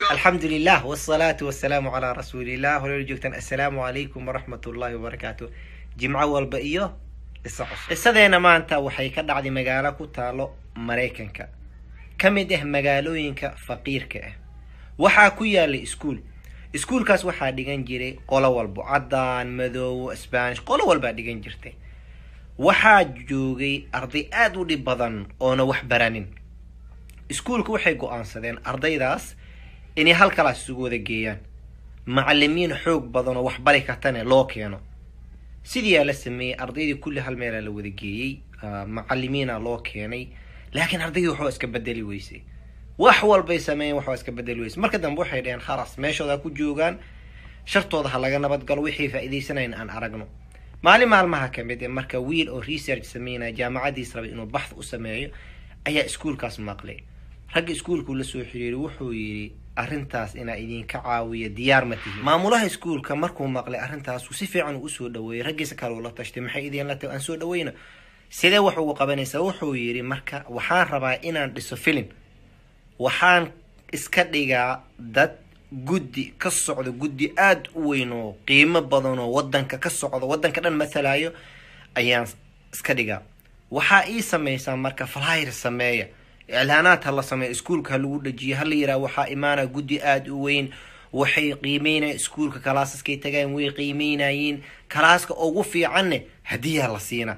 alxamdu lilah wsalaatu wasalaamu calaa rasuulilah horeer joogtaan assalaamu calaykum waraxmat ullahi wabarakaatu jimco walba iyo qisa cusub qisadeena maanta waxay ka dhacday magaalo ku taalo maraykanka ka mid ah magaalooyinka faqiirka ah waxaa ku yaalay iskuul iskuulkaas waxaa dhigan jiray qolo walbo caddaan madoobo sbanish qolo walbaa dhigan jirtay waxaa joogay arday aada u dhib badan oona wax baranin iskuulka waxay go-aansadeen ardaydaas inay halkalaas isugu wada geeyaan macalimiin xoog badan oo wax bari kartane loo keeno sidiiyaa la sameeyey ardaydii kulli hal meelaa la wada geeyey macalimiina loo keenay laakiin ardaydii waxbaa iska bedeli weysay wax walbay sameeyeen waxbaa iska bedeli weysay marka dambe waxay dhaheen khalas meeshooda ku joogaan shartooda ha laga nabadgalo wixii faa'iidaysanayn aan aragno maalin maalmaha ka mid e marka wiil oo research sameynaya jaamacadiis rabay inuu baxth u sameeyo ayaa iskuulkaas maqlay ragga iskuulkuu la soo xiriiray wuxuu yidhi arrintaas inaa idinka caawiya diyaar ma tihin maamulaha iskuulka markuu maqlay arrintaasu si fiican uu usoo dhaweeyey raggiisa kale uu la tashtay maxay idinla tahay aan soo dhaweyna sidee wax ugu qabanaysaa wuxuu yidhi marka waxaan rabaa inaan dhiso filim waxaan iska dhigaa dad guddi ka socdo guddi aada u weyn oo qiimo badan oo wadanka ka socdo wadanka dhan mathalayo ayaan iska dhigaa waxaa ii samaysaa marka flyr sameeya iclaanaad ha la sameeya iskuulka ha lagu dhajiyo hala yiraha waxaa imaana guddi aada u weyn waxay qiimeynaya iskuulka kalaasaskay tagaan way qiimeynayeen kalaaska ugu fiicanne hadiyaa la siina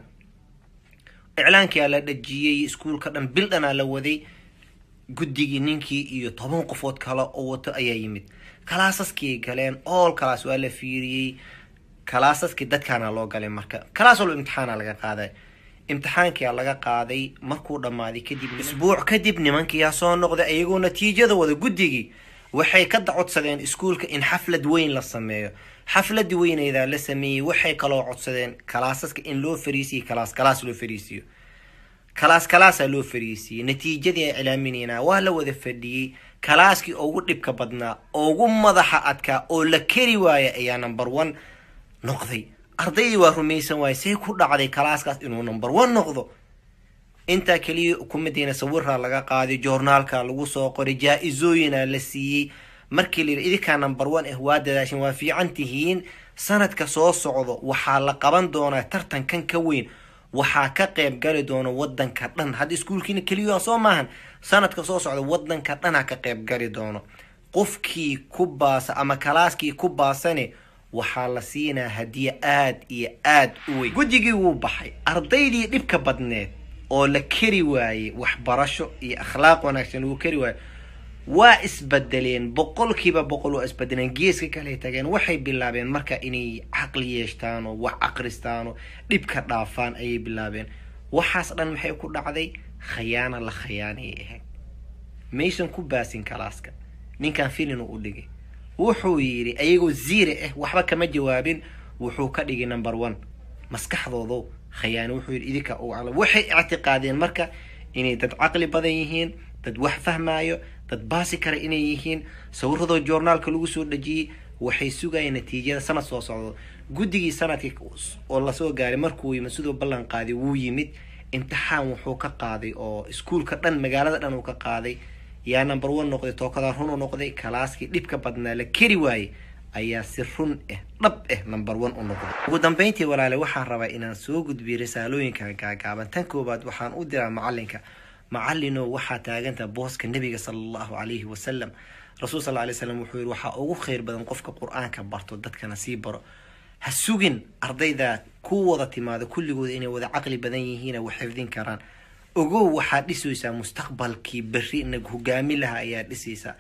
iclaankia la dhajiyey iskuulka dhan bil dhanaa la waday guddigii ninkii iyo toban qofood kale oo wato ayaa yimid kalaasaskii galeen ool kalaas waa la fiiriyey kalaasaskii dadkaana loo galay marka kalaas walba imtixaana laga qaaday imtixaankia laga qaaday markuu dhammaaday kadib isbuuc kadib nimankiyaa soo noqday iyagoo natiijada wada guddigii waxay ka dacodsadeen iskuulka in xaflad weyn la sameeyo xafladii weyneydaa la sameeyey waxay kaloo codsadeen kalaasaska in loo fariisiyo kalaas kalaas loo fariisiyo kalaas kalaasaa loo fariisiiyey natiijadii ay cilaaminayna waa la wada fadhiyey kalaaskii ugu dhibka badnaa ugu madaxa adkaa oo la keri waaya ayaa number one noqday ardaydii waa rumaysan waaya say ku dhacday kalaaskaas inuu number one noqdo intaa keliya ukumadeyna sawiraa laga qaaday joornaalka lagu soo qoray jaa-isooyina la siiyey markii la yidhi idinkaa number one ah waa dadaashin waa fiican tihiin sanadka soo socdo waxaa la qaban doonaa tartankan ka weyn waxaa ka qeyb gali doono wadanka dhan hadda iskuulkiina keliya soo maahan sanadka soo socda wadanka dhanha ka qeyb gali doono qofkii ku baasa ama kalaaskii ku baasane waxaa la siinaa hadiye aada iyo aada u weyn guddigii wuu baxay ardaydii dhibka badneed oo la keri waayey waxbarasho iyo akhlaaq wanaagsan lagu keri waaye waa isbedeleen boqolkiiba boqol waa isbedeleen geeska kale tageen waxay bilaabeen marka inay caqli yeeshtaan oo wax akristaan oo dhibka dhaafaan ayay bilaabeen waxaas dhan maxay ku dhacday khayaano la khayaanayay ahayd maysan ku baasin kalaaska ninkan filin u dhigay wuxuu yidhi ayagoo ziire ah waxba kama jawaabin wuxuu ka dhigay number one maskaxdoodo khayaano wuxuu yidhi idinka ugu caqli waxay ictiqaadeen marka inay dad caqli badan yihiin dad wax fahmaayo dad baasi kara inay yihiin sawiradoo joornaalka lagu soo dhajiyey waxay sugayeen natiijada sanad soo socdo guddigii sanadkii oo lasoo gaaray markuu yimid siduu ballan qaaday wuu yimid imtixaan wuxuu ka qaaday oo iskuulka dhan magaalada dhan uu ka qaaday yaa number one noqday tookada run u noqday kalaaskii dhibka badnaa la keri waayey ayaa si run ah dhab ah number one u noqday ugu dambeyntii walaale waxaan rabaa inaan soo gudbiyo risaalooyinka gaagaaban tan koobaad waxaan u diraa macalinka macalino waxaa taaganta booska nebiga sala allahu calayhi wasalam rasuul sal lay slam wuxuu yihi waxaa ugu kheyr badan qofka qur-aanka barto dadkana sii baro ha sugin ardayda ku wada timaado kulligooda inay wada caqli badan yihiina wax xifdin karaan ogow waxaad dhisaysaa mustaqbalkii berri nag hogaami laha ayaa dhisaysaa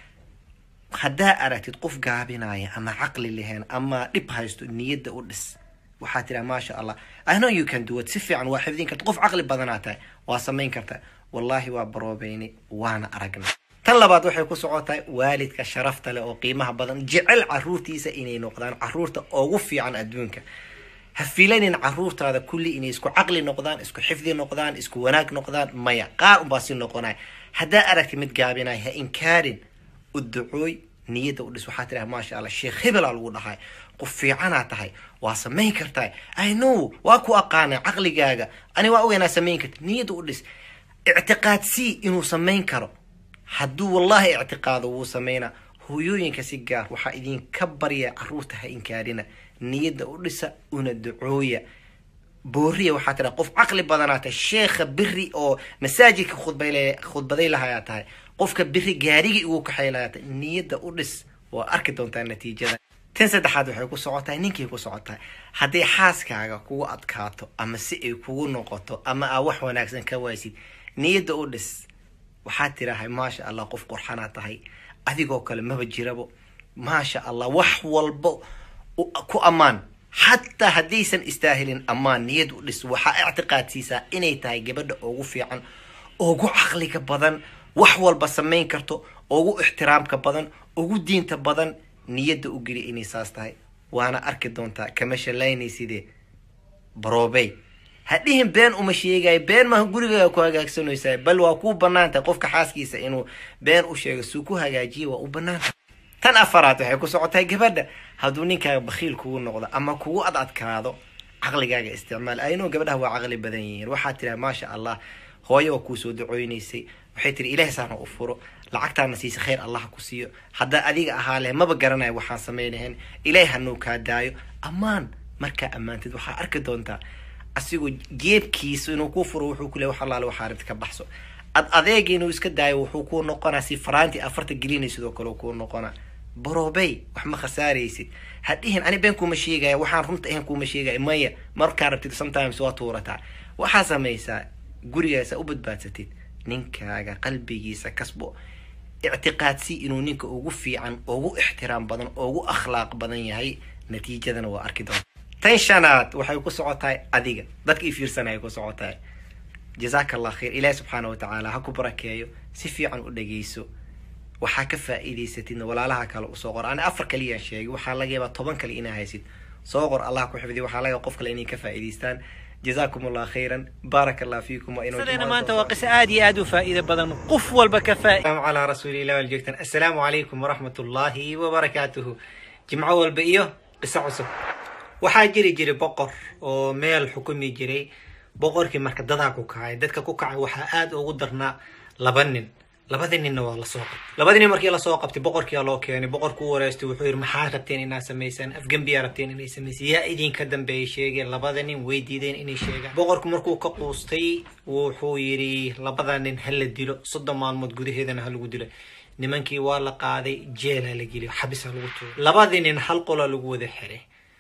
haddaa aragtid qof gaabinaya ama caqli lahayn ama dhib haysto niyadda u dhis waxaa tiraa maasha allah i know you can do it si fiican waa xifdin karta qof caqli badanaa tahay waa samayn karta wallaahi waa baroobeynay waana aragnay tan labaad waxay ku socotahay waalidka sharafta leh oo qiimaha badan jecel caruurtiisa inay noqdaan caruurta ugu fiican adduunka ha filanin caruurtaada kulli inay isku caqli noqdaan isku xifdi noqdaan isku wanaag noqdaan maya qaar unbaa si noqonaya haddaa aragti mid gaabinaya ha inkaarin u ducooy niyadda u dhis waxaa tiraa maasha allah sheekh hebelaa lagu dhahay qof fiicanaa tahay waa samayn kartaa i know waa ku aqaana caqligaaga ani waa ogeynaa samayn karta niyadda u dhis ictiqaadsii inuu samayn karo hadduu wallaahi ictiqaado wuu sameynaa hooyooyinka si gaar waxaa idinka barya caruurta ha inkaarina niyadda u dhisa una ducooya booriya waxaa tiraa qof caqli badanaa tahay sheekha biri oo masaajidka khudbay khudbaday lahayaa tahay qofka biri gaarigii igu kaxay lahaa tahay niyadda u dhis waa arki doontaa natiijada tan saddexaad waxay ku socotahay ninkii ku socotahay hadday xaaskaaga kugu adkaato ama si ay kugu noqoto ama aa wax wanaagsan ka waysid niyadda u dhis waxaad tirahay maasha allah qof qurxanaa tahay adigoo kale maba jirabo maasha allah wax walbo ku ammaan xataa haddaysan istaahilin ammaan niyad u dhis waxaa ictiqaadsiisaa inay tahay gabadha ugu fiican ugu caqliga badan wax walba samayn karto ugu ixtiraamka badan ugu diinta badan niyadda u geli inay saas tahay waana arki doontaa kama shallaynaysidee baroobey hadhihin been uma sheegayo been maaha gurigaaga ku hagaagsanaysaa bal waa kuu banaan tahay qofka xaaskiisa inuu been u sheego suu ku hagaajiya waa u banaan tahay tan afaraad waxay ku socotahay gabadha hadduu ninkaaga bakhiil kugu noqdo ama kugu ad adkaado caqligaaga isticmaal aynoo gabadhaha waa caqli badan yihiin waxaad tiraa maasha allah hooyo oo kuusoo ducooynaysay waxay tiri ilaah saana u furo lacagtaana siisa khayr allah ku siiyo haddaa adiga ahaa leh maba garanayo waxaan samaynahayn ilaah hanuu kaa daayo ammaan markaa ammaantid waxaa arki doontaa asigoo geebkiisa inuu kuu furo wuxuu ku le wax allaale waxaa arrinta ka baxso ad adeega inuu iska daayo wuxuu kuu noqonaa si faraantii afarta gelinay sidoo kale kuu noqonaa baroobey wax ma khasaaraysid hadhihin ani been kuma sheegaya waxaan runta ahayn kuma sheegaya maya markaa rabtid sometimes waa tuurataa waxaa samaysaa gurigaasa u badbaadsatid ninkaaga qalbigiisa kasbo ictiqaadsii inuu ninka ugu fiican ugu ixtiraam badan ugu akhlaaq badan yahay natiijadana waa arki doonta tan shanaad waxay ku socotahay adiga dadka i fiirsanaya ku socotahay jazaaka allah khayr ilaahi subxaana wa tacaala ha ku barakeeyo si fiican u dhageyso waxaa ka faa'iidaysatidna walaalaha kale usoo qor ani afar kaliyaan sheegay waxaa laga yaabaa toban kale inaa haysid soo qor allah ku xifdiy waxaa laga qof kale inay ka faa'iidaystaan جزاكم الله خيرا بارك الله فيكم وإنه قصدنا ما أنت وقس آدي آدو فائدة بدن قف والبكفاء السلام على رسول الله والجوكتن السلام عليكم ورحمة الله وبركاته جمعة والبئية قصة عصب waxaa jiri jiray boqor oo meel xukumi jiray boqorkii marka dadaa ku kacay dadka ku kacay waxaa aada ugu darnaa laba nin labadii ninna waa lasoo qabtay labadii nin markii lasoo qabtay boqorkiyaa loo keenay boqorku u wareystay wuxuu yidhi maxaa rabteen inaad samaysaan afgembiyaa rabteen inay samaysaan yaa idinka dambeeyay sheegeen labada nin way diideen inay sheegaan boqorku markuu ka quustay wuxuu yidhi labada nin ha la dilo soddon maalmood gudaheedana ha lagu dilo nimankii waa la qaaday jeelaa la geliyo xabis ha lagu tuuro labadii nin hal qolaa lagu wada xiray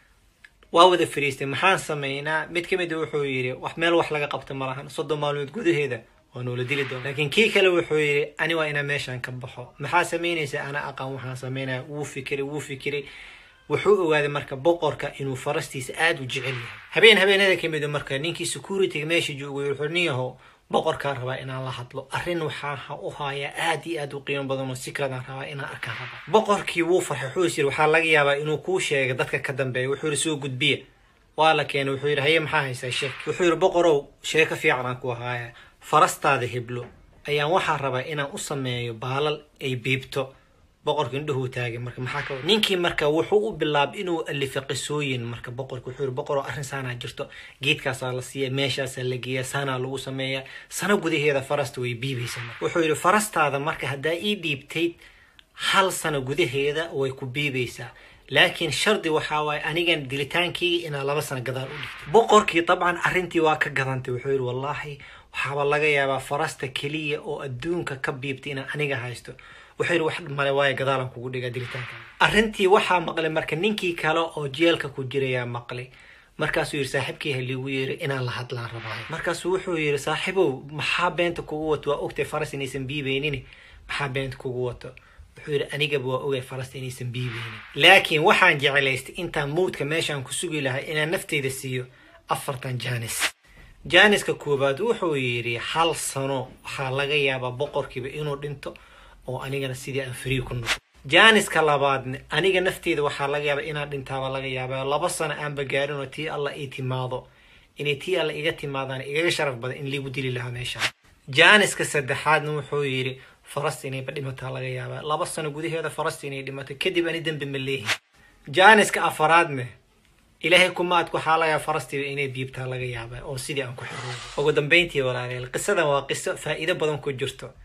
waa wada fariistay maxaan samaynaa mid ka mid wuxuu yidhi wax meel wax laga qabta ma lahan soddon maalmood gudaheeda waa noola dili doona laakiin kii kale wuxuu yidhi ani waa inaa meeshaan ka baxo maxaa samaynaysa ana aqaan waxaan samaynaya wuu fikiray wuu fikiray wuxuu ogaaday marka boqorka inuu farastiisa aada u jecel yahay habeen habeenada ka mid marka ninkii securityga meesha joogay wuxuu nin yaho boqorkaan rabaa inaan la hadlo arrin waxaan u hayaa aada iyo aada u qiimo badan oo sikradaan rabaa inaan arkaan rabaa boqorkii wuu farxay wuxuu is yiri waxaa laga yaabaa inuu kuu sheega dadka ka dambeeya wuxuu yidhi soo gudbiya waa la keenay wuxuu yidhi haye maxaa haysaa sheek wuxuu yidhi boqorow sheeko fiican aan ku haaya farastaada heblo ayaan waxaa rabaa inaan u sameeyo baalal ay biibto boqorka indhuhuu taagay marka maxaa ka ninkii marka wuxuu u bilaabay inuu alifo qisooyin marka boqorka wuxuu yidhi boqoroo arrin saanaa jirto geedkaasaa la siiya meeshaasaa la geeya saanaa lagu sameeya sano gudaheeda farasta way biibaysaa marka wuxuu yidhi farastaada marka haddaa ii dhiibtayd hal sano gudaheeda way ku biibaysaa laakiin shardi waxaa waaye anigan dilitaankeyga inaa laba sano gadaal u dhigtay boqorkii dabcan arrintii waa ka gadantay wuxuu yidhi wallaahi waxaaba laga yaabaa farasta keliya oo adduunka ka biibtay inaan aniga haysto wuxuu yidhi wax male waayo gadaalan kugu dhigaa dilitaanka arrintii waxaa maqlay marka ninkii kale oo jeelka ku jirayaa maqlay markaasuu yidhi saaxiibkii haliigu yeeri inaan la hadlaan rabaayo markaasuu wuxuu yidhi saaxiibow maxaa beenta kugu wato waa ogtay faras inaysan biibaynin maxaa beenta kugu wato wuxuu yidhi anigaba waa ogay farasta inaysan biibaynin laakiin waxaan jeclaystay intaan mawdka meeshaan ku sugi lahay inaan nafteyda siiyo afartan jaanis jaaniska koowaad wuxuu yidhi hal sano waxaa laga yaabaa boqorkiiba inuu dhinto oo anigana sidii aan free ku noqo jaaniska labaadna aniga nafteeda waxaa laga yaaba inaan dhintaaba laga yaaba laba sano aanba gaarin oo tii alla ii timaado inay tii alla iga timaadaan igaga sharaf badan in liigu dili lahaa meeshaan jaaniska saddexaadna wuxuu yidhi farasta inayba dhimataa laga yaabaa laba sano gudaheeda farasta inay dhimato kadib ani dembi ma leehin jaaniska afaraadna ilaahay kumaadku waxaa laga yaaba farastiiba inay biibtaa laga yaaba oo sidii aan ku xiroobo ugu dambeyntii walaalayaal qisadan waa qiso faa'iido badan ku jirto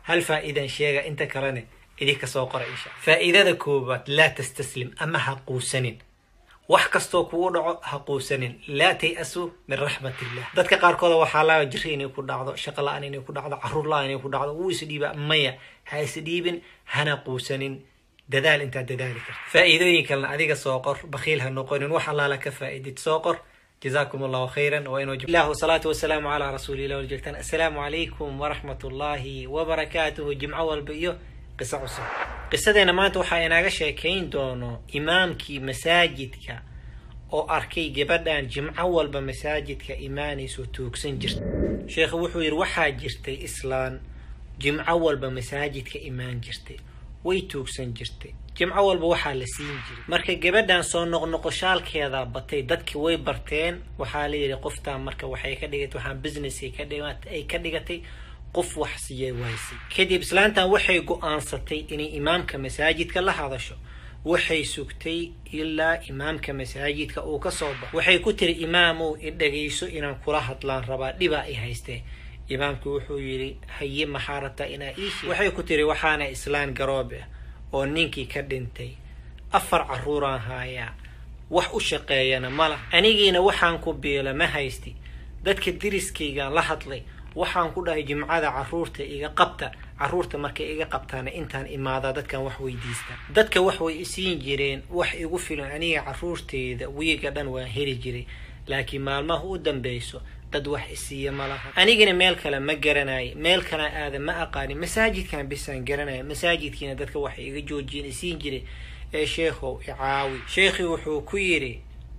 hal faa'iidan sheega inta kalena idinka soo qora insha faa'iidada koowaad laa tastaslim ama ha quusanin wax kastoo kugu dhaco ha quusanin laa tay-asu min raxmat illah dadka qaarkooda waxaa laga jiri inay ku dhacdo shaqo la-aan inay ku dhacdo caruur la-aan inay ku dhacdo wuu isdhiiba maya ha isdhiibin hana quusanin dadaal intaad dadaali karta faa'iidooyin kalena adiga soo qor bakhiil ha noqonin wax allaala ka faa'iidid soo qor جزاكم الله خيرا وإنه الله والصلاة والسلام على رسول الله والجلتان السلام عليكم ورحمة الله وبركاته جمعة والبيو قصة عصر قصة ما أنت وحا إناغا شاكين دونو إمامكي مساجدك oo arkay gabadhan jimco walba masaajidka imaanayso tuugsan jirta sheekhu wuxuu yidhi waxaa jirtay islaan jimco walba masaajidka imaan jirtay way tuugsan jirtay jimco walba waxaa la siin jiray marka gabadhan soo noqnoqoshaalkeeda batay dadki way barteen waxaa la yidhi qoftaan marka waxay ka dhigatay waxaan business ay ka dhigatay qof wax siiyay waysay kadib islaantan waxay go-aansatay inay imaamka masaajidka la hadasho waxay sugtay ilaa imaamka masaajidka uu ka soo baxo waxay ku tiri imaamow i dhagayso inaan kula hadlaan rabaa dhibaa i haystee imaamku wuxuu yidhi haye maxaa rabtaa inaa iishi waxay ku tiri waxaana islaan garoobe ah oo ninkii ka dhintay afar caruuraan haayaa wax u shaqeeyana mala anigiina waxaan ku biila ma haysti dadka diriskaygaan la hadlay waxaan ku dhahay jimcada caruurta iga qabta caruurta markay iga qabtaana intaan imaadaa dadkan wax weydiista dadka wax way isiin jireen wax igu filan aniga caruurteyda wiiga dhan waan heli jiray laakiin maalmaha u dambeyso dad wax isiiya ma laha anigana meel kale ma garanayo meel kale aada ma aqaanin masaajidkan bisaan garanaya masaajidkiina dadka wax iga joojiyeen isiin jiray ee sheekhow icaawi sheekhii wuxuu ku yidhi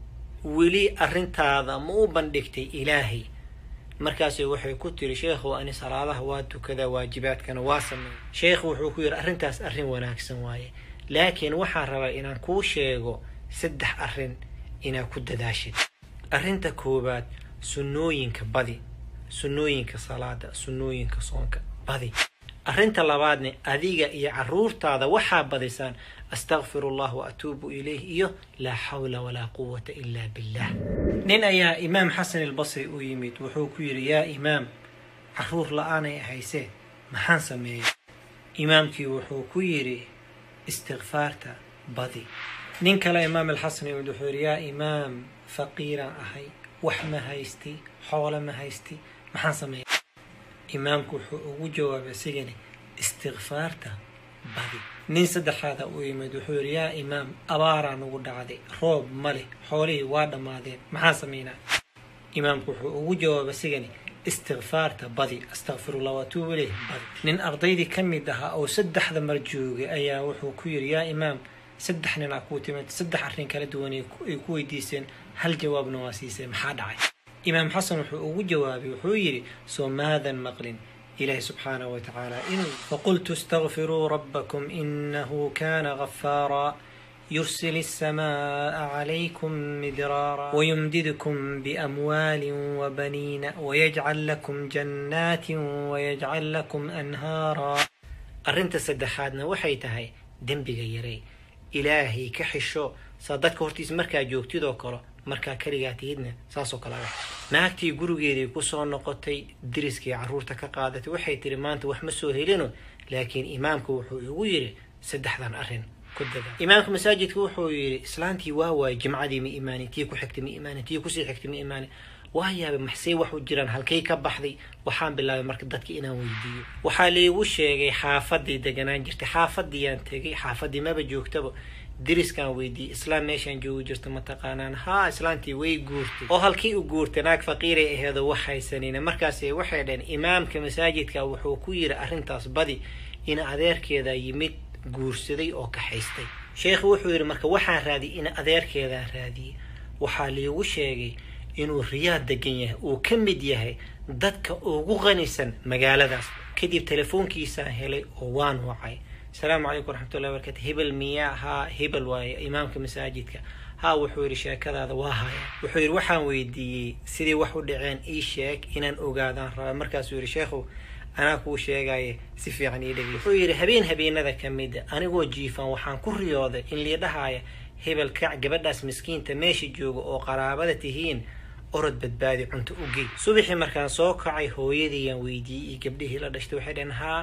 weli arrintaada ma u bandhigtay ilaahay markaasi waxay ku tiri sheekhow ani salaadaha waa tukadaa waajibaadkana waa sameeya sheekhu wuxuu ku yidhi arrintaas arrin wanaagsan waaye laakiin waxaan rabaa inaan kuu sheego saddex arrin inaad ku dadaashid arrinta koowaad sunnooyinka badi sunnooyinka salaada sunnooyinka soonka badi arrinta labaadne adiga iyo caruurtaada waxaa badisaan astakfiru allah wa atuubu ilayh iyo laa xawla walaa quwata ila billah nin ayaa imaam xasan albasri u yimid wuxuu ku yidhi yaa imaam caruur la-aanay haysee maxaan sameeyey imaamkii wuxuu ku yidhi istikfaarta badi nin kale imaam alxasan yimid wuxuu yidhi yaa imaam faqiiraan ahay wax ma haysti xoolo ma haysti maxaan sameeya imaamku wuxuu ugu jawaabay sigani istikfaarta badi nin saddexaada u yimid wuxuu yidhi yaa imaam abaaraa nugu dhacday roob ma leh xoolihii waa dhammaadeen maxaa sameynaa imaamku wuxuu ugu jawaabay sigani istikfaarta badi astakfirullah waatuubu ilayh badi nin ardaydii ka mid ahaa oo saddexda mar joogay ayaa wuxuu ku yidhi yaa imaam saddex nin aa kuu timid saddex arrin kala duwan ay ku weydiiseen hal jawaabna waa siiseen maxaa dhacay imaam xasan wuxuu ugu jawaabay wuxuu yidhi soo maadan maqlin ilaahi subxaanahu wa tacaala inuu faqultu istakfiruu rabbakum inahu kana ghafaara يرسل السماء عليكم مدرارا ويمددكم بأموال وبنين ويجعل لكم جنات ويجعل لكم أنهارا أرنت سدحادنا وحيتهاي دنبغا يري إلهي كحشو صادتك هورتيس مركا جوكتيدو كرو markaa kaligaa tihidna saasoo kale ah naagtii gurigeedii kusoo noqotay diriskii caruurta ka qaadatay waxay tiri maanta wax ma soo helino laakiin imaamku wuxuu igu yidhi saddexdan arrin ku dada imaamka masaajidka wuxuu yidhi islaantii waa waayay jimcadii ma imaanin tii ku xigtay ma imaanin tii kusii xigtay ma imaanin waa yaabay maxsey wax u jiraan halkay ka baxday waxaan bilaabay marka dadka inaan weydiiyo waxaa liigu sheegay xaafadii deganaan jirtay xaafadiiyaan tegay xaafadii maba joogtaba diriskaan weydiiyey islaam meeshaan joogi jirto mataqaanaan haa islaantii way guurtay oo halkii u guurtay naag faqiiray aheedo wax haysanina markaasi waxay dhaheen imaamka masaajidka wuxuu ku yidhi arrintaas badi in adeerkeeda yimid guursaday oo kaxaystay sheekhu wuxuu yidhi marka waxaan raadiyey in adeerkeedaan raadiyey waxaa liigu sheegay inuu riyaad degan yahay uu ka mid yahay dadka ugu qanisan magaaladaas kadib telefoonkiisaan helay oo waan wacay asalaamu calaykum waraxmatullahi wabarakatu hebel miyaa haa hebel waaye imaamka masaajidka haa wuxuu yidhi sheekadaada waa haya wuxuu yidhi waxaan weydiiyey sidii wax u dhaceen ii sheeg inaan ogaadaan raba markaasuu yidhi sheekhow anaa kuu sheegaya si fiican ii dhegey wuxuu yidhi habeen habeenada ka mida anigoo jiifan waxaan ku riyooday in liidhahaaya hebel kac gabadhaas miskiinta meesha jooga oo qaraabada tihiin orod badbaadi cunto u gey subaxii markaan soo kacay hooyadiiyaan weydiiyey iyo gabdhihii la dhashtay waxay dhaheen haa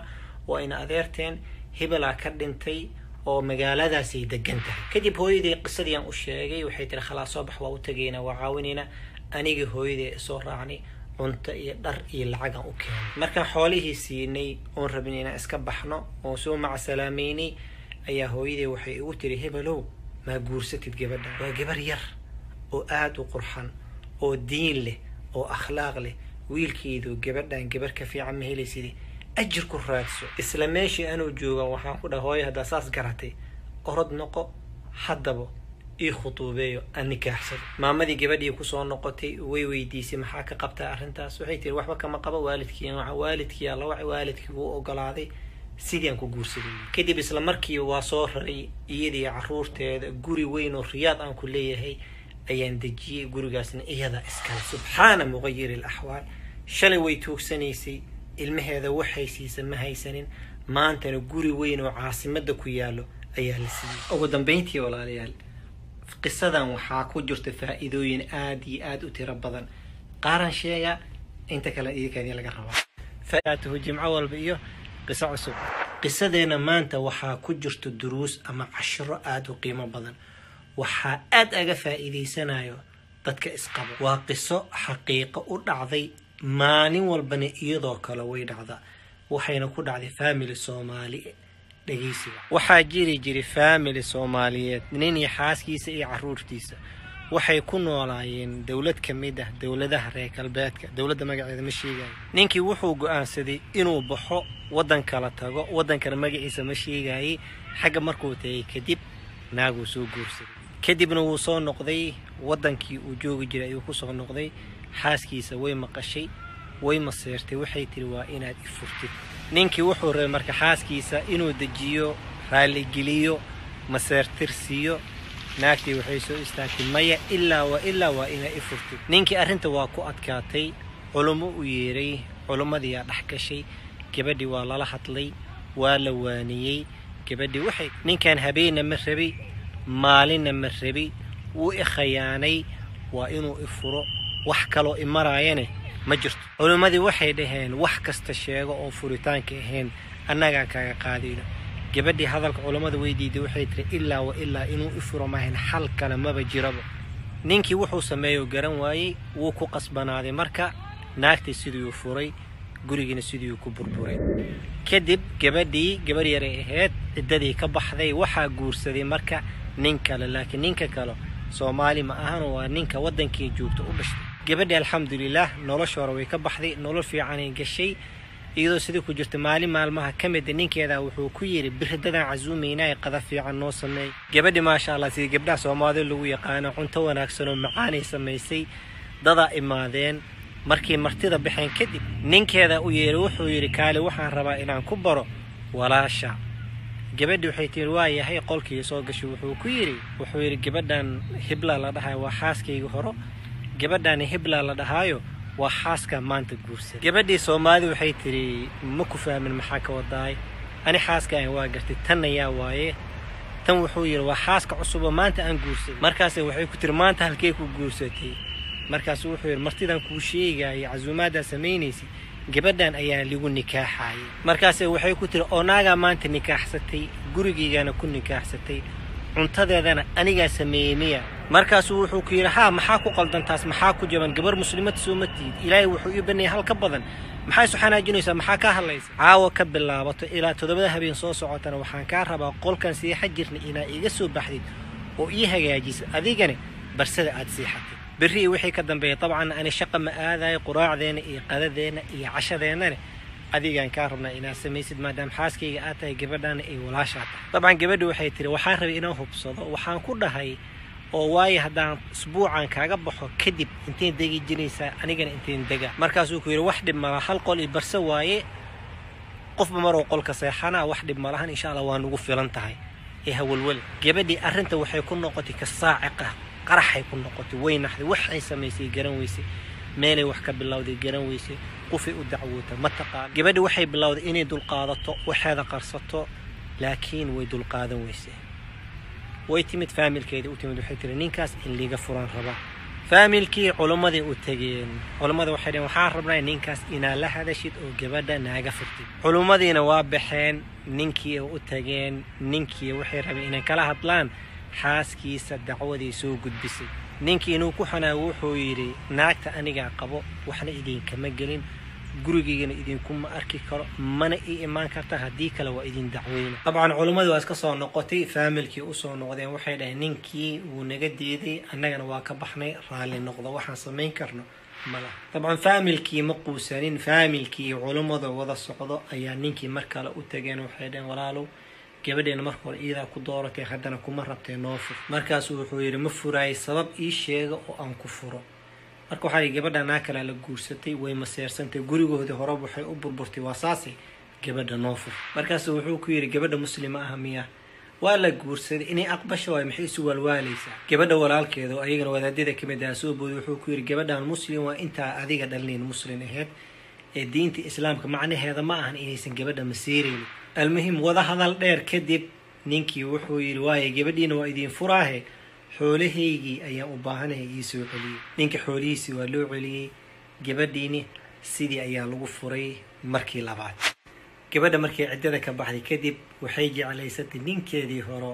waa ina adeerteen hebelaa ka dhintay oo magaaladaasay degan tahay kadib hooyadii qisadii aan u sheegay waxay tiri khalaas soo bax waa u tegaynaa waa caawinaynaa anigii hooyadii soo raacnay cunto iyo dhar iyo lacagaan u keenay markaan xoolihii siinay oon rabin inaan iska baxno oon soo macasalaameynay ayaa hooyadii waxay igu tiri hebelow maa guursatid gabadha waa gabar yar oo aada u qurxan oo diin leh oo akhlaaq leh wiilkeedu gabadhan gabar ka fiican ma helaysidi ajir ku raadso isla meeshii anuu jooga waxaan ku dhaha hooyo haddaa saas garatay orod noqo haddaba ii khutuubeeyo aan nikaaxsado maamadii gabadhii kusoo noqotay way weydiisay maxaa ka qabtaa arrintaas waxay tiri waxba kama qabo waalidkii waalidkii alla wac waalidkii wuu ogolaaday sidii aan ku guursaday kadib isla markii waa soo raray iyadii caruurteeda guri weyn oo riyaad aan ku leeyahay ayaan dejiyey gurigaasna iyada iskale subxaana muqayiri alaxwaal shalay way tuugsanaysay ilmaheeda waxay siisa ma haysanin maantana guri weyn oo caasimada ku yaalo ayaa la siiyey ugu dambeyntii walaalayaal qisadan waxaa ku jirta faa-iidooyin aada iyo aada u tiro badan qaaran sheega inta kale idinkeedii laga rabaa faatuhu jimco walba iyo qiso cusub qisadeena maanta waxaa ku jirta duruus ama cashiro aada u qiimo badan waxaa aada aga faa-iideysanayo dadka isqabo waa qiso xaqiiqo u dhacday maalin walbana iyadoo kale way dhacdaa waxayna ku dhacday family soomaali dhegeysiga waxaa jiri jiray family soomaaliyeed nin iyo xaaskiisa iyo caruurtiisa waxay ku noolaayeen dowlad ka mid ah dowladaha reer galbeedka dowladda magaceeda ma sheegayo ninkii wuxuu go-aansaday inuu baxo waddan kala tago waddankana magaciisa ma sheegayay xagga markuu tagay kadib naaguu soo guursaday kadibna wuu soo noqday waddankii uu joogi jiray ayuu kusoo noqday xaaskiisa way maqashay way maseertay waxay tiri waa inaad i furtid ninkii wuxuu rabay marka xaaskiisa inuu dejiyo raalligeliyo maseertirsiiyo naagtii waxay soo istaagtay maya ilaa waa ilaa waa inaa i furtid ninkii arrinta waa ku adkaatay culummo u yeeray culummadiiyaa dhex gashay gabadhii waa lala hadlay waa la waaniyey gabadhii waxay ninkan habeenna ma rabi maalinna ma rabi wuu i khayaanay waa inuu i furo wax kaloo i maraayane ma jirto culimmadii waxay dhaheen wax kasta sheego oo furitaanka ahayn annagaa kaaga qaadayno gabadhii hadalka culammada weydiiday waxay tiri ilaa wa ilaa inuu i furo maahayn xal kale maba jiraba ninkii wuxuu sameeyo garan waayey wuu ku qasbanaaday marka naagtii sidiiuu furay gurigiina sidiiuu ku burburay kadib gabadhii gabar yaray ahayd ciddadii ka baxday waxaa guursaday marka nin kale laakiin ninka kale soomaali ma ahan waa ninka waddankii joogta u dhashtay gabadhii alxamdulilaah nolosha hore way ka baxday nolol fiicanay gashay iyadoo sidii ku jirta maalin maalmaha ka mida ninkeeda wuxuu ku yidhi biridadaan casuumaynaa ee qada fiican noo sameey gabadhii maasha allah sidii gabdhaha soomaalida lagu yaqaano cunto wanaagsan oo macaanay samaysay dadaa imaadeen markii martida baxeen kadib ninkeeda u yeeray wuxuu yidhi kaali waxaan rabaa inaan ku baro walaasha gabadhii waxay tiri waa yahay qolkii soo gashay wuxuu ku yidhi wuxuu yidhi gabadhan hibla la dhahayo waa xaaskayga horo gabadhani hibla la dhahaayo waa xaaska maanta guursan gabadhii soomaalida waxay tiri ma ku fahmin maxaa ka wadaay ani xaaska waa gartay tanna yaa waaye tan wuxuu yidhi waa xaaska cusuboo maanta aan guursaday markaase waxay ku tiri maanta halkee ku guursatay markaasu wuxuu yidhi martidan kuu sheegayay casuumaaddaa samaynaysay gabadhan ayaa ligu nikaaxayay markaase waxay ku tiri oo naagaa maanta nikaaxsatay gurigaygana ku nikaaxsatay cuntadeedana anigaa sameeyey miya markaasuu wuxuu ku yidhi haa maxaa ku qaldantaas maxaa ku jaban gabar muslimad sooma tiid ilaahay wuxuu ii banayay hal ka badan maxaa isu xanaajinaysaa maxaa kaa hadlaysa caawa ka bilaabato ilaa toddobada habeen soo socotana waxaan kaa rabaa qolkan seexa jirna inaa iga soo baxdid oo ii hagaajisa adigana barsada aad seexatay berri wixii ka dambeeya dabcan ani shaqa ma aadayo quraacdeena iyo qadadeena iyo cashadeennana adigaan kaa rabnaa inaad samaysid maadaama xaaskayga aad tahay gabadhaana ay walaashaa tahay dabcan gabadhi waxay tiri waxaan rabay inaan hubsado waxaan ku dhahay oo waayo haddaan isbuucan kaaga baxo kadib intayn degi jiraysaa anigana intayn dega markaasuu ku yidhi wax dhib mala hal qol i barse waaye qofba maruu qolka seexanaa wax dhib malahan insha allah waa nugu filan tahay ee hawalwal gabadhii arrinta waxay ku noqotay ka saaciqa qaraxay ku noqotay way naxday waxay samaysay garan weysay meelay wax ka bilowday garan weysay qofay u dacwoota ma taqaan gabadhi waxay bilowday inay dulqaadato waxeeda qarsato laakiin way dulqaadan weysay way timid faamilkeeda u timid waxay tiri ninkaas in liiga furan rabaa faamilkii culimmadii u tegeen culimmada waxay dhaheen waxaan rabnaa ninkaas inaad la hadashid oo gabadha naaga furtid culimmadiina waa baxeen ninkii u tageen ninkii waxay rabeen inay kala hadlaan xaaskiisa dacwadii soo gudbisay ninkii inuu ku xanaago wuxuu yidhi naagta anigaa qabo waxna idinkama gelin gurigaygana idinkuma arki karo mana ii imaan karta haddii kale waa idin dacweyna dabcan culimmadii waa iska soo noqotay faamilkii usoo noqdeen waxay dhaheen ninkii wuu naga diiday annagana waa ka baxnay raalli noqdo waxaan samayn karno mala dabcan faamilkii ma quusanin faamilkii culimmada wada socdo ayaa ninkii mar kale u tageen waxay dhaheen walaalow gabadheena marka hore iidaa ku dooratay haddana kuma rabtee noo fur markaasuu wuxuu yidhi ma furaayay sabab ii sheega oo aan ku furo marka waxaa yidhi gabadha naa kalea la guursatay way maseersantay gurigoodii horeba waxay u burburtay waa saasay gabadha noo fur markaasuu wuxuu ku yidhi gabadha muslima ah miya waa la guursaday inay aqbasha waay maxay isu waalwaalaysaa gabadha walaalkeeda oo ayagana wadaadada kamid ah soo booday wuxuu ku yidhi gabadhan muslim waa intaa adiga dhalinayn muslim aheyd ee diinta islaamka macnaheeda ma ahan inaysan gabadha masiiraynin almuhim wada hadal dheer kadib ninkii wuxuu yidhi waaye gabadhiina waa idiin furaahe xoolahaygii ayaan u baahanahay ii soo celiyey ninka xoolihiisii waa loo celiyey gabadhiini sidii ayaa lagu furay markii labaad gabadha markii ciddada ka baxday kadib waxay jeclaysatay ninkeedii hore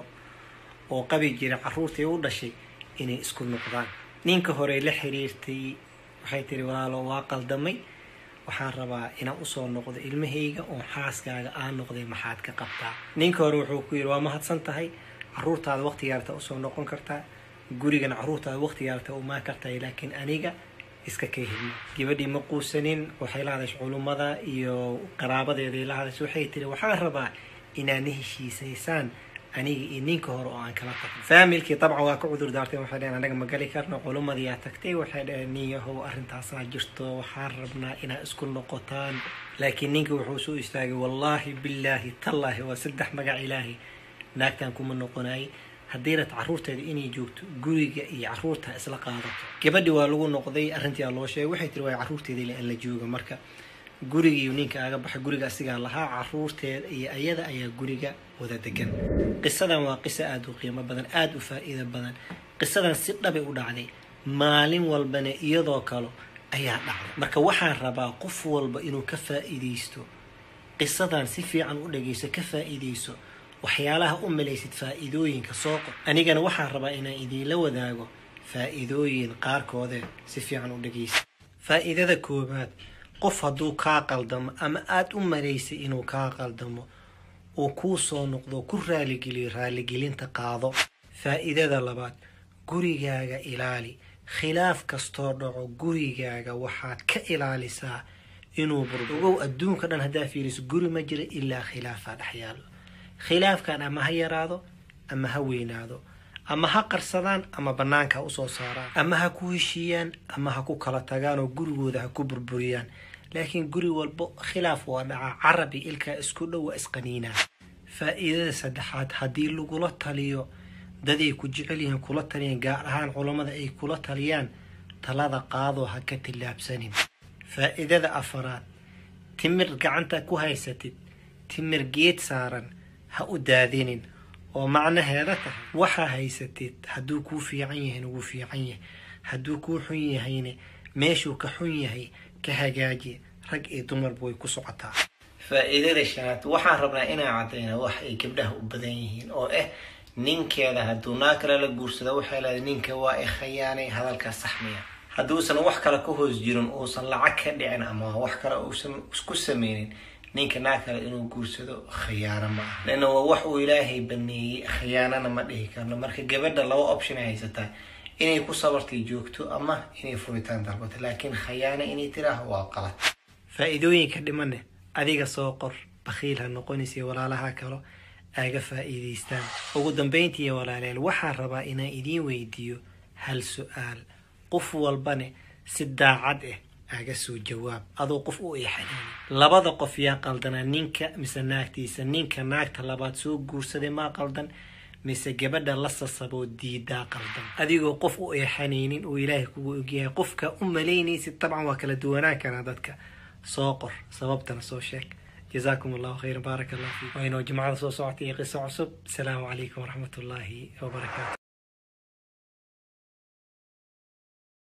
oo qabi jiray carruurtii u dhashay inay isku noqdaan ninka hore la xiriirtay waxay tiri walaalo waa qaldamay waxaan rabaa inaan usoo noqdo ilmahayga oo xaaskaaga aan noqday maxaad ka qabtaa ninka hore wuxuu ku yidhi waa mahadsan tahay caruurtaada waqtigaarta usoo noqon kartaa gurigana caruurtaada waqtigaarta umaan kartaa laakiin aniga iska ka helma gabadhii ma quusanin waxay la hadashay culummada iyo qaraabadeeday la hadashay waxay tiri waxaan rabaa inaad na heshiisaysaan aniga iyo ninka hore oo aan kala tagno faamilkii dabcan waa ka cudur daarteen waxay dhaheen anaga ma gali karno culummadii aa tagtay waxay dhaheen nin yahow arrintaasaa jirto waxaan rabnaa inaad isku noqotaan laakiin ninka wuxuu soo istaagay wallaahi billaahi tallaahi waa saddex magac ilaahi naagtan kuma noqonayay haddii rat caruurteeda inay joogto guriga iyo caruurta isla qaadato gabadhi waa lagu noqday arrintii aa loo sheegay waxay tiri waa caruurteeda in la jooga marka gurigiiyu ninka aga baxay guriga asigaa lahaa caruurteeda iyo ayada ayaa guriga wada degan qisadan waa qiso aada u qiimo badan aada u faa-iido badan qisadan si dhabay u dhacday maalin walbana iyadoo kale ayaa dhacday marka waxaan rabaa qof walba inuu ka faa-iideysto qisadan si fiican u dhageyso ka faa-iideyso waxyaalaha u malaysid faa-iidooyinka soo qor anigana waxaan rabaa inaan idiinla wadaago faa-iidooyin qaarkoode si fiican u dhageysa faa-iidada koowaad qof hadduu kaa qaldamo ama aada u malaysay inuu kaa qaldamo uu kuu soo noqdo ku raaligeliyo raaligelinta qaado faa-iidada labaad gurigaaga ilaali khilaaf kastoo dhaco gurigaaga waxaad ka ilaalisaa inuu burbo ogow adduunka dhan haddaa fiiriso guri ma jira ilaa khilaafaa dhex yaalo khilaafkan ama ha yaraado ama ha weynaado ama ha qarsadaan ama bannaanka ha usoo saaraan ama ha ku heshiiyaan ama ha ku kala tagaan oo gurigooda ha ku burburiyaan laakiin guri walbo khilaaf waa dhacaa carabi ilkaa isku dhow waa isqaniinaa faa-iidada saddexaad haddii lagula taliyo daday ku jecel yihiin kula taliyaan gaar ahaan culammada ay kula taliyaan talada qaadoo ha ka tillaabsanin faa-iidada afaraad timir gacanta ku haysatid timir geed saaran ha u daadinin oo macnaheeda tahay waxaa haysatid hadduu kuu fiican yahayna wuu fiican yahay hadduu kuu xun yahayna meeshuu ka xun yahay ka hagaaji rag iyo dumarba way ku socotaa faa-iidada shanaad waxaan rabnaa inaan caddayna wax ay gabdhaha u badan yihiin oo ah ninkeeda hadduu naa kale la guursado waxay leedahay ninka waa i khayaanay hadalkaas saxmiya hadduusan wax kale ka hoos jirin uusan lacag ka dhicin ama wax kale uusan isku sameynin ninka naa kale inuu guursado khiyaano ma ah leanna waa wax uu ilaahay baneeyey khiyaanana ma dhihi karno marka gabadha laba option ay haysataa inay ku sabartay joogto ama inay furitaan dalbato laakiin khayaano inay tiraaho waa qalad faa-iidooyinka dhimane adiga soo qor bakhiil ha noqonaysa walaalaha kalo aaga faa-iideystaan ugu dambeyntiiyo walaaleel waxaan rabaa inaan idiin weydiiyo hal su-aal qof walbane si daacad ah aga soo jawaab adoo qof u eexanayni labada qof yaa qaldanaa ninka mise naagtiisa ninka naagta labaad soo guursaday maa qaldan mise gabadha la sasaboo diidaa qaldan adigoo qof u eexanaynin oo ilaahay kugu ogyahay qofka u malaynaysid dabcan waa kala duwanaan karaa dadka soo qor sababtana soo sheeg جزاكم الله خيرا بارك الله فيك وإنه جماعة صوتي قصة عصب السلام عليكم ورحمة الله وبركاته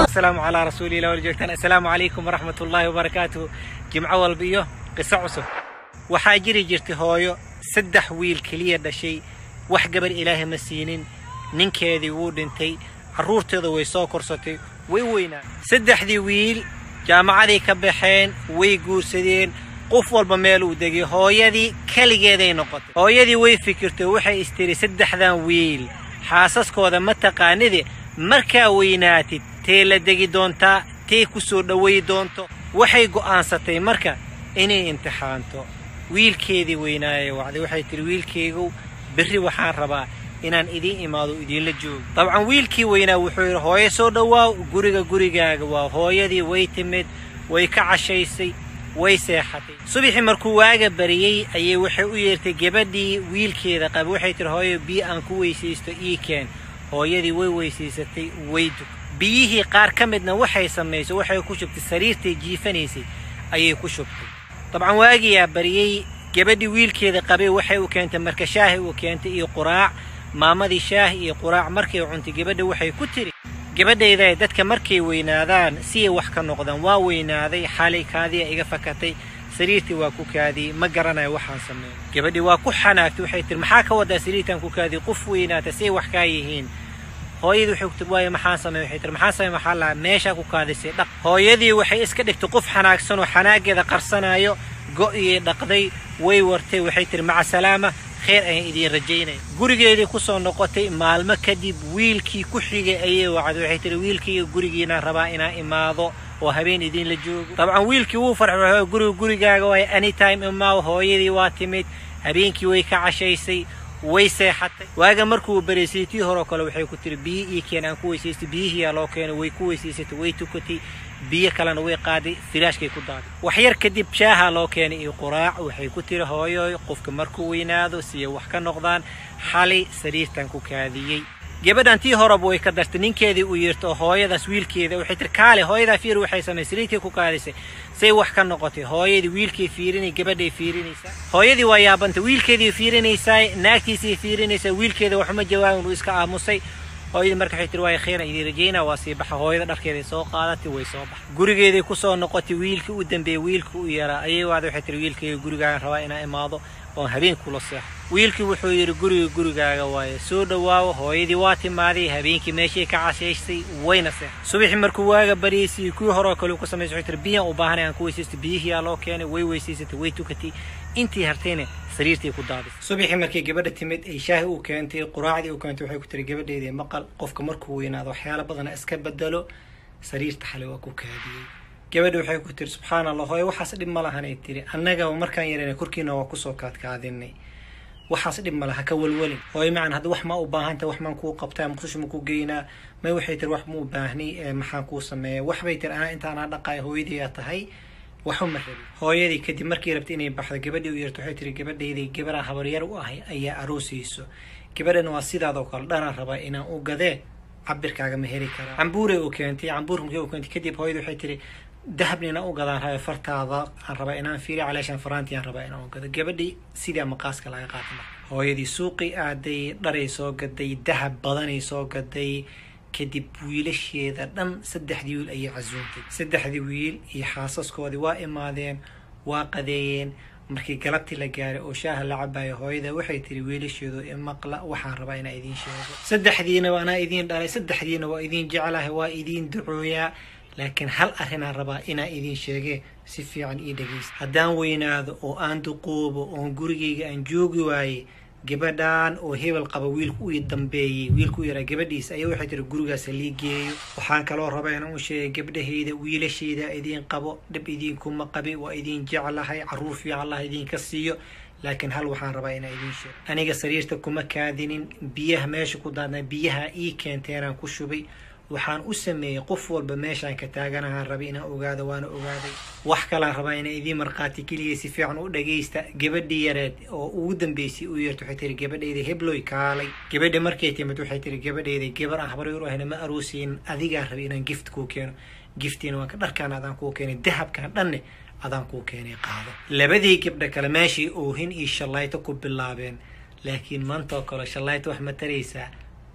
asalaamu calaa rasuulilah wala joogtaan assalaamu calaykum waraxmat ullaahi wabarakaatuhu jimco walba iyo qiso cusub waxaa jiri jirtay hooyo saddex wiil keliya dhashay wax gabar ilaahay ma siinin ninkeedii wuu dhintay carruurteeda way soo korsatay way weynaa saddexdii wiil jaamacaday ka baxeen way guursadeen qof walba meel uu degay hooyadii keligeeday noqotay hooyadii way fikirtay waxay istiri saddexdan wiil xaasaskooda ma taqaanide markaa weynaatid tee la degi doontaa tee ku soo dhoweey doonto waxay go'aansatay marka inay imtixaanto wiilkeedii weynaayay wacday waxay tihi wiilkaygow berri waxaan rabaa inaan idiin imaado idiinla joogo dabcan wiilkii weynaa wuxuu yidhi hooyo soo dhowaaw guriga gurigaaga waa hooyadii way timid way ka cashaysay way seexatay subaxii markuu waaga bariyey ayay waxay u yeertay gabadhii wiilkeeda qaba waxay tihi hooyo biyo aan ku weysaysto ii keen hooyadii way weysaysatay way dug biyihii qaar ka midna waxay samaysay waxay ku shubtay sariirtay jiifanaysay ayay ku shubtay dabcan waagiyaa bariyey gabadhii wiilkeeda qabay waxay u keentay marka shaahi u keentay iyo quraac maamadii shaah iyo quraac markay cuntay gabadha waxay ku tiri gabadhayda dadka markay weynaadaan siyay wax ka noqdaan waa weynaaday xalay kaadiya iga fakatay sariirtii waa ku kaadiyey ma garanayo waxaan sameeyo gabadhii waa ku xanaagtay waxay tiri maxaa ka wadaa sariirtaan ku kaadiyey qof weynaata siyay wax kaa yihiin hooyadii waxay ku tiri waayo maxaan sameey waxay tiri maxaan sameey maxaa lahaa meeshaa ku kaadisay dhaq hooyadii waxay iska dhigtay qof xanaagsan oo xanaageeda qarsanayo go'iyay dhaqday way wartay waxay tiri maca salaama kheyr ayaan idiin rajaynaya gurigeedii ku soo noqotay maalmo kadib wiilkii ku xigay ayay wacday waxay tihi wiilkiiyo gurigiinaan rabaa inaan imaado oo habeen idiinla joogo dabcan wiilkii wuu farxay guriga gurigaaga waay anytime imaaw hooyadii waa timid habeenkii way ka cashaysay way seexatay waaga markuu baraysay tii horeo kale waxay ku tiri biyo ii keen aan ku weysaystay biyihiyaa loo keenay way ku weysaysatay way tukatay biyo kalena way qaaday firaashkay ku daaday wax yar kadib shaaha loo keenay iyo quraac waxay ku tiri hooyoy qofka markuu weynaado siyay wax ka noqdaan xalay sariirtan ku kaadiyey gabadhan tii horeba way ka dartay ninkeedii u yeerto oo hooyadaas wiilkeeda waxay tiri kaale hooyadaa fiir waxay samaysay sariirkay ku kaadisay say wax ka noqotay hooyadii wiilkay fiirinay gabadhay fiirinaysaa hooyadii waa yaabantay wiilkeedii fiirinaysaa naagtiisii fiirinaysaa wiilkeeda waxuma jawaabin uu iska aamusay hooyadii marka waxay tiri waaya kheyran idiin rajaynaa waa sii baxa hooyada dharkeeday soo qaadatay way soo baxay gurigeeday ku soo noqotay wiilkii u dambeeyey wiilkii u yaraa ayay wacday waxay tiri wiilkayga gurigaagan rabaa inaan imaado oon habeen kula seexo wiilkii wuxuu yidhi guriga gurigaaga waaye soo dhowaawo hooyadii waa timaaday habeenkii meeshay ka cashaysay wayna seexay subaxii markuu waaga baryaysay kuwii horeo kale ku samaysay waxay tiri biyaan u baahanay aan ku weysaystay biyihiyaa loo keenay way weysaysatay way tukatay intii hartayna sariirtii ku daadisay subaxii markay gabadha timid ay shaahi u keentay quraacdii u keentay waxay ku tiri gabadheedii maqal qofka markuu weynaado waxyaala badana iska bedelo sariirta xalay waa ku kaadiyey gabadha waxay ku tiri subxaan allah hooye waxaas dhib ma lahanay tiri annaga markaan yarana korkiina waa kusoo kaadkaadinay waxaas dhib ma laha ka walwalin hooye macan hadda wax ma u baahanta wax maan kuu qabtaa muqdisho ma kuu geynaa may waxay tiri wax ma u baahni maxaan kuu sameeya waxbay tiri anaa inta anaa dhaqaaya hooyadii aa tahay waxu ma rabin hooyadii kadib markii rabtay inay baxdo gabadhii u yeerto waxay tiri gabadhaydii gabaraan habaryar u ahay ayaa aroosayso gabadhana waa sidaadoo kale dhanaan rabaa inaan u gadee cabirkaaga ma heli karaa cambuuray u keentay cambuurka markii u keentay kadib hooyadii waxay tiri dahabna inaan u gadaan raba fartaada aan rabaa inaan fiiriyo caleeshaan faraantii aan rabaa inaan u gado gabadhii sidaa maqaaska laga qaatay marka hooyadii suuqii aaday dharay soo gaday dahab badanay soo gaday kadib wiilasheeda dhan saddexdii wiil ayay casuuntay saddexdii wiil iyo xaasaskoodii waa imaadeen waa qadeeyeen markii galabtii la gaaray oo shaaha la cabayo hooyada waxay tiri wiilasheedu imaqla waxaan rabaa inaa idiin sheego saddexdiina anaa idiin dhalay saddexdiina waa idiin jeclahay waa idiin ducooyaa laakiin hal arrinaan rabaa inaa idiin sheege si fiican ii dhegaysta haddaan weynaado oo aan duqoobo oon gurigayga aan joogi waaye gabadhan oo hebel qaba wiilku uu dambeeyey wiilku u yaraa gabadhiisa ayaa waxay tiri gurigaas lii geeyo waxaan kaloo rabaa inaan u sheegay gabdhahayda wiilashayda idiin qabo dhib idiinkuma qabi waa idiin jeclahay caruur fiican allah idiinka siiyo laakiin hal waxaan rabaa inaa idiin sheego aniga sariirta kuma kaadinin biyaha meesha ku daadnaa biyaha ii keenteeraan ku shubay waxaan u sameeyey qof walba meeshaan ka taaganahaan rabay inaan ogaado waana ogaaday wax kalaan rabaa inaa idiin markhaati keliya si fiican u dhagaysta gabadhii yareed oo ugu dambeysay u yeerta waxay tiri gabadhayda hebloy kaalay gabadha markay timid waxay tiri gabadhayda gabar aan habaryar u ahayna ma aroosiyin adigaan rabay inaan gift kuu keeno giftiina waa ka dharkaan adaan kuu keenay dahabkan dhanne adaan kuu keenay qaado labadii gabdha kale meeshii oohin iyo shallayto ku bilaabeen laakiin maanta oo kale shallayto wax ma taraysaa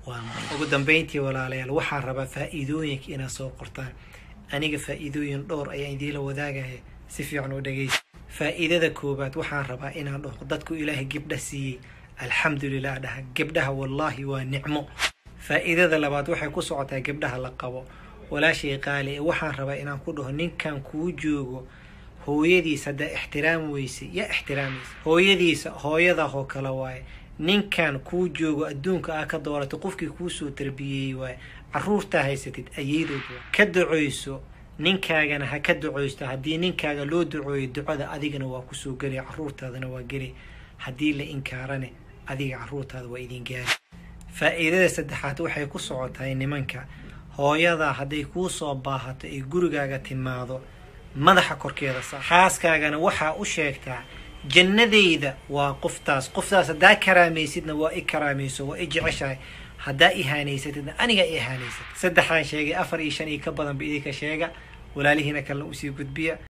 waa maya ugu dambeyntii walaalayaal waxaan rabaa faa'iidooyinka inaad soo qortaan aniga faa'iidooyin dhowr ayaan idiinla wadaagaya si fiican u dhegeysa faa'iidada koowaad waxaan rabaa inaan dhaho dadku ilaahay gabdha siiyey alxamdulilah dhaha gabdhaha wallaahi waa nicmo faa'iidada labaad waxay ku socotaa gabdhaha la qabo walaashay qaali ee waxaan rabaa inaan ku dhaho ninkan kuu joogo hooyadiisa haddaa ixtiraam weyse yaa ixtiraamaysa hooyadiisa hooyadah oo kale waaye ninkan kuu joogo adduunka aa ka dooratay qofkii kuusoo tarbiyeeyey waaye caruurtaa haysatid ayeydood waa ka ducoyso ninkaagana ha ka ducoysto haddii ninkaaga loo ducooyo ducada adigana waa kusoo gelaya caruurtaadana waa geli haddii la inkaarane adiga caruurtaada waa idin gaari faa'iidada saddexaad waxay ku socotahay nimanka hooyadaa hadday kuu soo baahato ay gurigaaga timaado madaxa korkeeda saar xaaskaagana waxaa u sheegtaa jannadayda waa qoftaas qoftaas haddaa karaamaysidna waa i karaamayso waa i jeceshahay haddaa ihaanaysatidna anigaa i ihaanaysat saddexaan sheegay afar iyo shan iyo ka badanba idinka sheega walaalihiina kalena usii gudbiya